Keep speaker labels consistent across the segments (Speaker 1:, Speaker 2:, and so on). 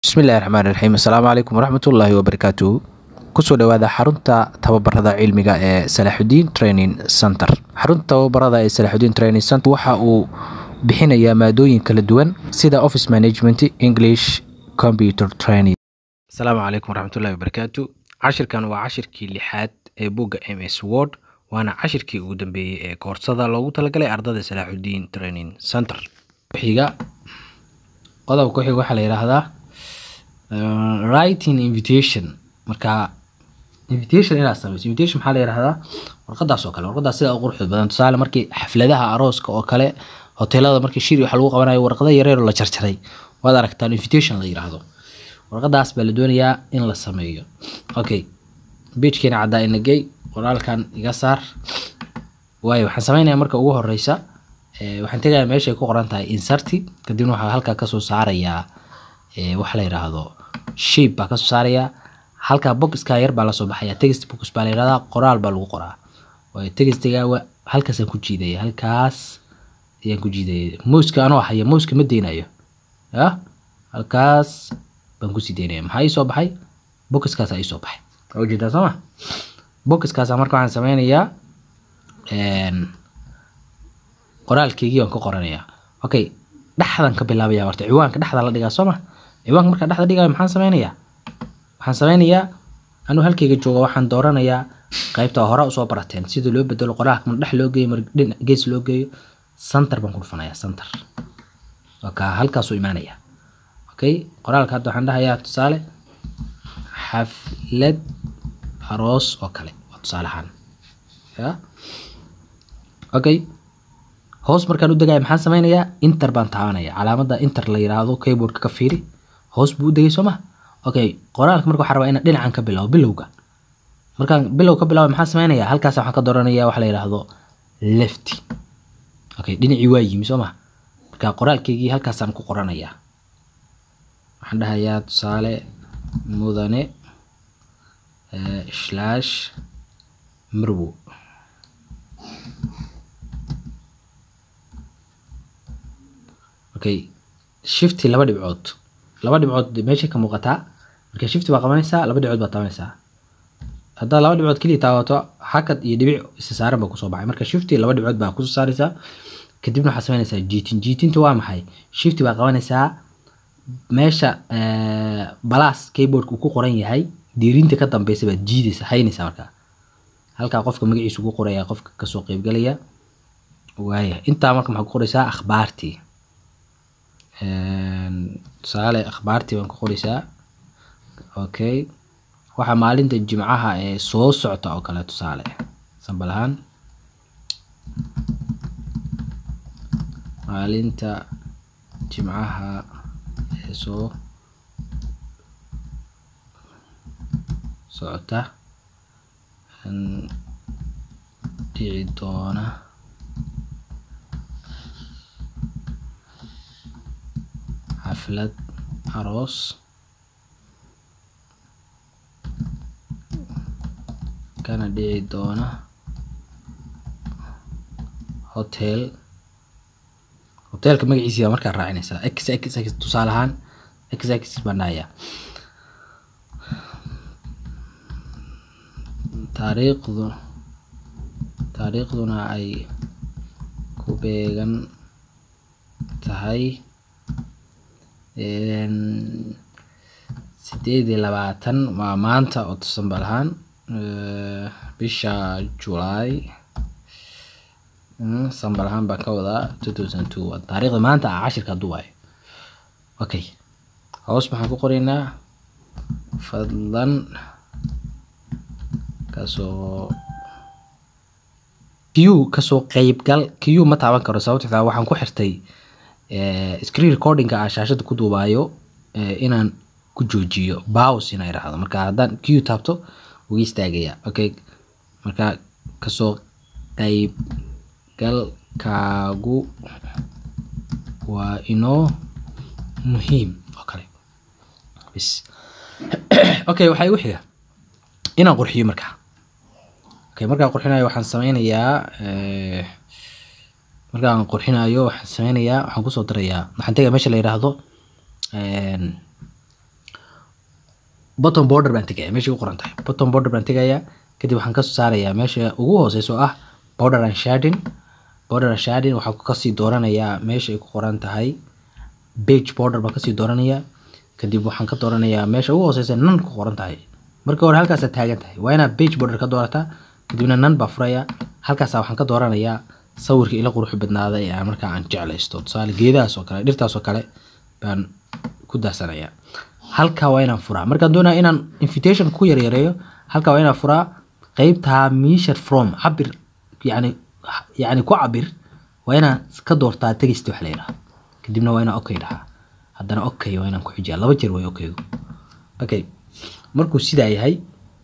Speaker 1: bismillahi raxmaan raxiim assalaamu calaykum waraxmatullaahi wabarakaatuhu kusoo dhowaada xarunta tababarada cilmiga ee salaaxudiin training center xarunta tababarada ee salaaxudiin training center waxa uu bixinayaa maadooyin kala duwan sida office management english computer training asalaamu calaykum waraxmatullahi wabarakaatu cashirkan waa cashirkii lixaad ee bugga m s word waana cashirkii ugu dambeeyey ee koorsada loogu talagalay ardada salaaxudiin training center xiga qodobka ku xiga waxaa la yidhaahdaa uh, writing invitation marka invitation inaad samayso invitation maxaa la yidhahdaa warqadaas oo kale warqadaas sida u quruxda badan tusaale markii xafladaha arooska oo kale hoteelada markii shiri waxa lagu qabanayo warqada yareer oo la jarjaray waad aragtaan invitation la yidhaahdo warqadaas baa la doonayaa in la sameeyo okay beijkeena caddaa inagey qoraalkan iga saar waayo waxaan sameynayaa marka ugu horeysa waxaan tegayaa meeshay ku qoran tahay inserti kadibna waxaa halkaa kasoo saarayaa waxa la yidhaahdo shape baa kasoo saarayaa halkaa boxka yar baa lasoo baxaya text box baa la yidhahdaa qoraal baa lagu qoraa waayo textiga halkaasaan ku jiidaya halkaas ayaan ku jiidaya mouska anoo haya mouska ma deynayo ya halkaas baan kusii deynaya maxaa ii soo baxay boxkaasa ii soo baxay waa ujeedaa soo ma boxkaasa marka waxaan sameynayaa qoraalkeygii waan ka qoranayaa okay dhexdan ka bilaabaya horta ciwaanka dhexda la dhigaa soo ma ciwaanka markaa dhexda dhigayo maxaan sameynayaa waxaan sameynayaa anuu halkeyga jooga waxaan dooranayaa qaybta hore usoo barateen sida loo bedelo qoraalka mar dhex loo geeyo mar dhinac gees loo geeyo center baan ku dhufanayaa center oka halkaasuu imaanaya okay qoraalka hadda waxaan dhahayaa tusaale xaflad aroos oo kale waa tusaale ahaan ya okay hoos markaan u degaya maxaan sameynayaa inter baan taabanaya calaamada inter la yiraahdo keyboardka ka fiiri hoos buu u degay soo ma okay qoraalka marka waxaa rabaa inaan dhinacan ka bilaabo bilowga markaan bilow ka bilaabo maxaan sameynaya halkaas waxaan ka dooranaya waxa la yiraahdo lefty okay dhinacii waa yimi soo ma marka qoraalkeygii halkaasaan ku qoranayaa waxaan dhahayaa tusaale mudane slash marwo okay shifty laba dhibcood laba dhibcood meesha ka muuqataa marka shifty baa qabanaysaa laba dhibcood baa taabanaysaa haddaad laba dhibcood keliya taabato hakad iyo dhibic isa saaran baa kusoo baxay marka shifty laba dhibcood baa kusoo saaraysaa kadibna waxaad sameynaysaa jiitin jiitinta waa maxay shifty baa qabanaysaa meesha balaas keyboardka uu ku qoran yahay diirinta ka dambeysa baad jiidaysa haynaysaa markaa halkaa qofka magaciisu ku qoraya qofka kasoo qeybgalaya waaya intaa marka maxaa ku qoraysaa akhbaartii tusaale akhbaartii baan ku qoraysaa okay waxaa maalinta jimcaha ee soo socota oo kale tusaale sambal ahaan maalinta jimcaha ee soo socota dhici doona xaflad aroos kana dhici doona hotel hoteelka magaciisi baa markaa raacinaysaa x x x tusaale ahaan x x baan dhahayaa taariikhdu taariikhduna ay ku beegan tahay sideed iyo labaatan waa maanta oo sambal ahaan bisha july sambal ahaan baan ka wadaa two thousand two waa taariikhda maanta ah cashirka hadduu waayo okay hoos maxaan ku qoraynaa fadlan kasoo q kasoo qeybgal q ma taaban karo sababto xitaa waxaan ku xirtay screen recordingka ah shaashada ku duubaayo inaan ku joojiyo bows inaa idhaahdo marka haddaan q taabto uga istaagaya okay marka kasoo qeybgalkaagu waa inoo muhiim oo kale bis okay waxaa igu xiga inaan qurxiyo markaa okay markaan qurxinayo waxaan sameynayaa markaan qurxinayo waxaan sameynayaa waxaan kusoo darayaa waxaan tegaa meesha la yidhaahdo bottom border baan tegaya meesha ku qoran tahay bottom border baan tegayaa kadib waxaan kasoo saarayaa meesha ugu hooseysa oo ah border and shading border and shading waxaan kasii dooranayaa meesha ay ku qoran tahay page border baan kasii dooranayaa kadib waxaan ka dooranayaa meesha ugu hooseysa nan ku qoran tahay marka hore halkaasaa taagan tahay waa inaad page border ka doorataa kadibna nan baa furaya halkaasa waxaan ka dooranayaa sawirka ila qurux badnaada ee aan markaa aan jeclaysto tusaale geedahaas oo kale dhirtaas oo kale baan ku daasanayaa halkaa waa inaan furaa markaan doonaya inaan invitation ku yaryareeyo halkaa waa inaan furaa qeybtaa measure from cabir yani yani ku cabir waa inaan ka doortaa tegist wax la yidhaha kadibna waa inaan okay dhahaa haddana okay waa inaan ku xijiyaa laba jeer way okaygu okay markuu sidaa yahay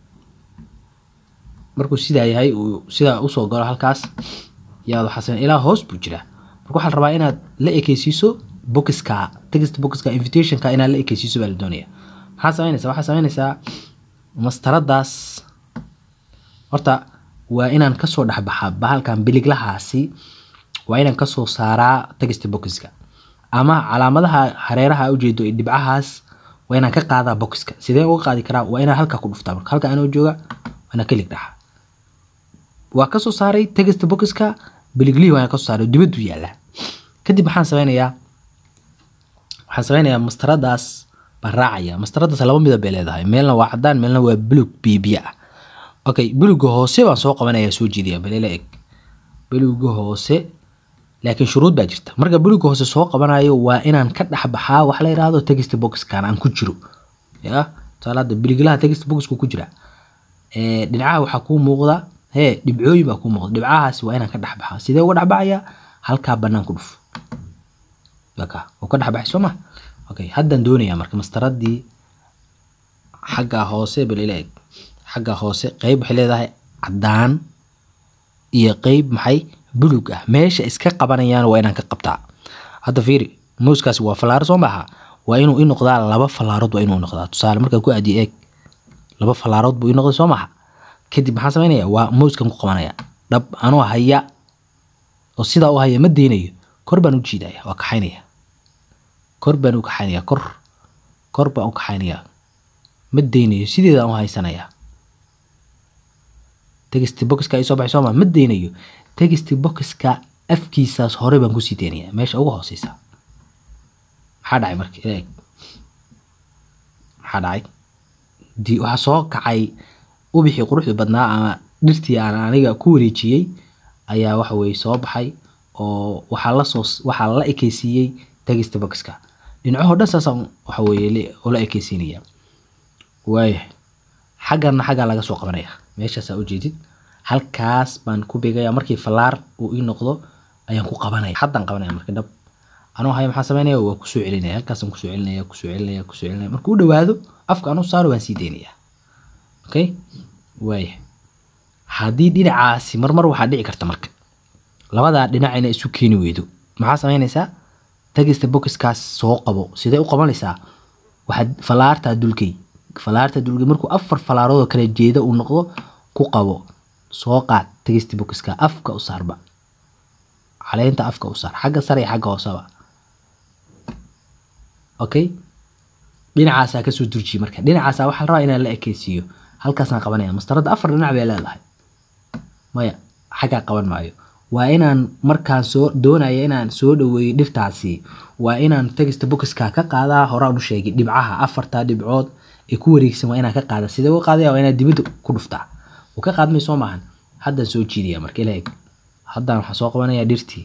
Speaker 1: markuu sidaa yahay uu sidaa usoo galo halkaas yaad waxaa sameyn ilaa hoos buu jiraa marka waxaa la rabaa inaad la ekeysiiso boxka text boxka invitationka inaad la ekeysiiso baa la doonaya maxaa sameynaysaa waxaa sameynaysaa mastaradaas horta waa inaan kasoo dhexbaxaa bahalkan biliglahaasi waa inaan kasoo saaraa text boxka ama calaamadaha hareeraha ujeedo ee dhibcahaas waa inaan ka qaadaa boxka sidee uga qaadi karaa waa inaan halkaa ku dhuftaa marka halka anoo jooga waa inaan kelig dhaxa waa kasoo saaray text boxka biliglihii waa inaan kasoo saaray dibaddu yaallaa kadib maxaan sameynayaa waxaan sameynayaa mastaradaas baan raacaya mastaradaas laba midab bay leedahay meelna waa cadaan meelna waa bulug bibiya ah okay buluga hoose baan soo qabanaya soo jeediya balila eg buluga hoose laakiin shuruud baa jirta marka buluga hoose soo qabanayo waa inaan ka dhexbaxaa wax la yidhaahdo text boxkan aan ku jiro ya tusaale hadda biliglaha text boxku ku jira dhinacaha waxaa kuu muuqda hee dhibcooyin baa kuu muuqda dhibcahaas waa inaan ka dhexbaxaa sidee uga dhexbaxaya halkaa bannaan ku dhuf yaka oo ka dhexbaxay soo ma okay haddaan doonayaa marka mastaradii xagga hoose balila eg xagga hoose qeyb waxay leedahay caddaan iyo qeyb maxay bulug ah meesha iska qabanayaan waa inaan ka qabtaa hadda fiiri mouskaasi waa falaaro soo maaha waa inuu i noqdaa laba falaarood waa inuu noqdaa tusaale markaan ku aadiyo eeg laba falaarood buu i noqday soo maaha kadib maxaan sameynaya waa mouskan ku qabanaya dhab anoo haya oo sidaa u haya ma deynayo kor baan u jiidaya waa kaxaynaya kor baan u kaxaynaya kor kor baan u kaxaynaya ma deynayo sideedaan u haysanaya text boxka ay soo baxay sooma ma deynayo text boxka afkiisaas hore baan kusii deynaya meesha ugu hooseysa maxaa dhacay marka ila eg maxaa dhacay di waxaa soo kacay ubixii quruxda badnaa ama dhirtii aan aniga ku wareejiyey ayaa waxa weye soo baxay oo waxaa lasoo waxaa la ekeysiiyey text boxka dhinacahoo dhan saasaan waxa weye ula ekeysiinaya waayahay xaggana xaggaa laga soo qabanaya meeshaasaa ujeedid halkaas baan ku beegaya markii falaar uu ii noqdo ayaan ku qabanaya haddaan qabanaya marka dhab anuu haya maxaa sameynaya waa kusoo celinaya halkaasaan kusoo celinaya kusoo celinaya kusoo celinaya markuu u dhawaado afka anuu saaro waan sii deynaya okay waaya haddii dhinacaasi marmar waxaa dhici karta marka labadaa dhinac inay isu keeni weydo maxaa sameynaysaa tagista boxkaas soo qabo sidee u qabanaysaa waxaad falaartaa dulkay falaarta dulkay markuu afar falaarood oo kala jeeda uu noqdo ku qabo soo qaad tagista boxka afka u saarba caleynta afka u saar xagga sare iyo xagga hooseba okay dhinacaasaa kasoo durjiye marka dhinacaasaa waxaa la rabaa inaan la ekeysiiyo halkaasaan qabanaya mastaradda afar dhinac bay leedahay maya xaggaa qaban maayo waa inaan markaan soo doonaya inaan soo dhaweeyo dhirtaasi waa inaan tagista boxka ka qaadaa horaan u sheegay dhibcaha afartaa dhibcood ee ku wareegsan waa inaan ka qaada sidee uga qaadaya waa inaad dibadda ku dhuftaa uu ka qaadmay soo maahan haddaan soo jiidaya marka ila eg haddaan waxaan soo qabanayaa dhirtii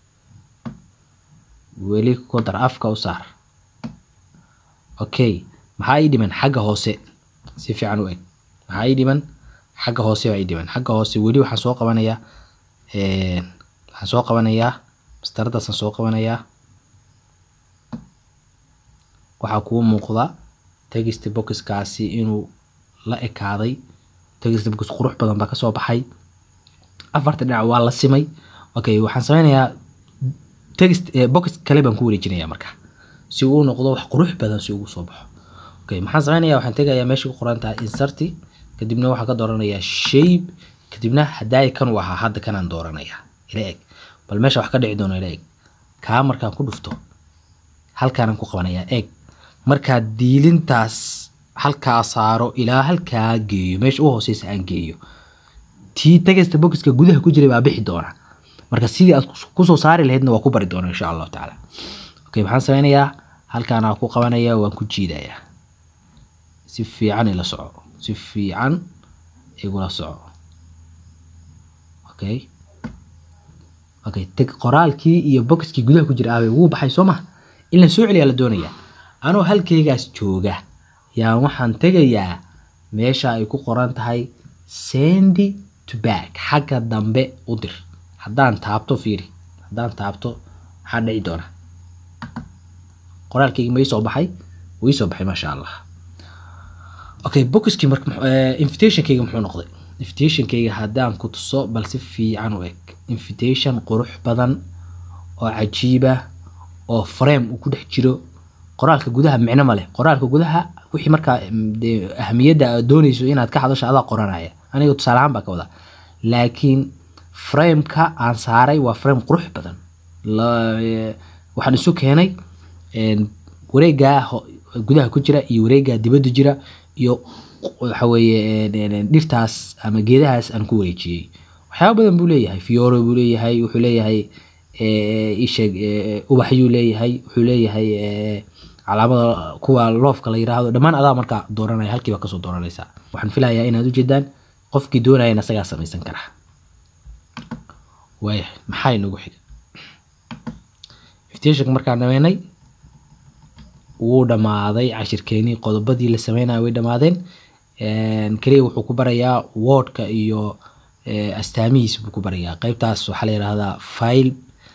Speaker 1: weli ku dar afka u saar okay maxaa ii dhiman xagga hoose si fiican u eg maxaa ii dhiman xagga hoose baa ii dhiman xagga hoose weli waxaan soo qabanayaa waxaan soo qabanayaa mastaradaasaan soo qabanayaa waxaa kuu muuqda text boxkaasi inuu la ekaaday text box qurux badan baa kasoo baxay afarta dhinac waa la simay okay waxaan sameynayaa text box kale baan ku wareejinayaa marka si uu noqdo wax qurux badan si ugu soo baxo okay maxaan sameynayaa waxaan tegayaa meesha ku qoran tahay inserti kadibna waxaan ka dooranayaa shape kadibna hadaaya kan u ahaa hadda kanaan dooranayaa ila eg bal meesha wax ka dhici doono ila eg kaa markaan ku dhufto halkaanaan ku qabanayaa eeg markaa diilintaas halkaa saaro ilaa halkaa geeyo meesha u hooseysa aan geeyo tii tagasta boxka gudaha ku jiray baa bixi doona marka sidii aad kusoo saari lahaydna waa ku bari doona insha allahu tacaala okay maxaan sameynayaa halkaan aan ku qabanaya waan ku jiidayaa si fiican ila soco si fiican igula soco okay okay tag qoraalkii iyo boxkii gudaha ku jira aabay wuu baxay soo maha in la soo celiyaa la doonayaa anoo halkaygaas jooga yaa waxaan tegayaa meesha ay ku qoran tahay sendy to back xagga dambe u dir haddaan taabto fiiri haddaan taabto maxaa dhici doona qoraalkaygi ma ii soo baxay wuu ii soo baxay maasha allah okay boxkii marka invitationkayga muxuu noqday invitationkayga haddaan ku tuso bal si fiican u eg invitation qurux badan oo cajiiba oo frame uu ku dhex jiro qoraalka gudaha micno ma leh qoraalka gudaha wixii markaa dee ahamiyadda aad dooneyso inaad ka hadasho adaa qoranaya aniga tusaale ahaan baa ka wadaa laakiin frameka aan saaray waa frame qurux badan waxaan isu keenay wareegaa gudaha ku jira iyo wareegaa dibadda jira iyo waxa weeye dhirtaas ama geedahaas aan ku wareejiyey waxyaaba badan buu leeyahay fioro buu leeyahay wuxuu leeyahay isheeg ubaxyuu leeyahay wuxuu leeyahay calaamada kuwa loofka la yiraahdo dhammaan adaa markaa dooranaya halkiiba kasoo dooranaysaa waxaan filayaa inaad ujeedaan qofkii doonayana isagaa samaysan karaa waaya maxaa inagu xiga invitationka markaan dhameynay wuu dhammaaday cashirkeenii qodobadii la sameynaya way dhammaadeen keliya wuxuu ku barayaa wordka iyo astaamihiisa buu ku barayaa qeybtaas waxaa la yihahdaa file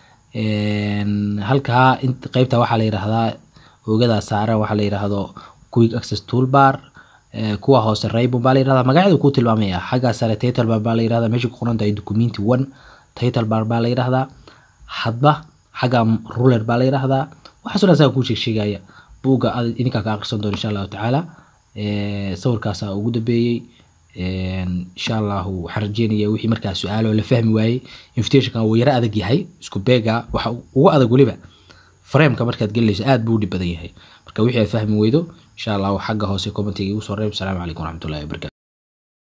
Speaker 1: halkaa qeybta waxaa la yihahdaa ogadaa saaran waxaa la yihahdo quick access toolbar kuwa hoose raybon baa la yirahdaa magacyada kuu tilmaamaya xaggaa sare title bar baa la yirahdaa meesha ku qoran tahay documenti one title bar baa la yirahdaa hadba xagga ruler baa la yirahdaa waxaas dhan saa kuu sheeg sheegaya buugga ad idinkaa ka akhrisan doona insha allahu tacaala sawirkaasaa ugu dambeeyey insha allahu waxaan rajeynaya wixii markaa su-aalo la fahmi waayey invitationkan wuu yaro adag yahay isku beega waxa ugu adag weliba frameka markaad gelinayso aad buu u dhib badan yahay marka wixii aad fahmi weydo insha allahu xagga hoose commentiga igu soo reeb asalaamu calaykum waraxmatullahi wabarakatu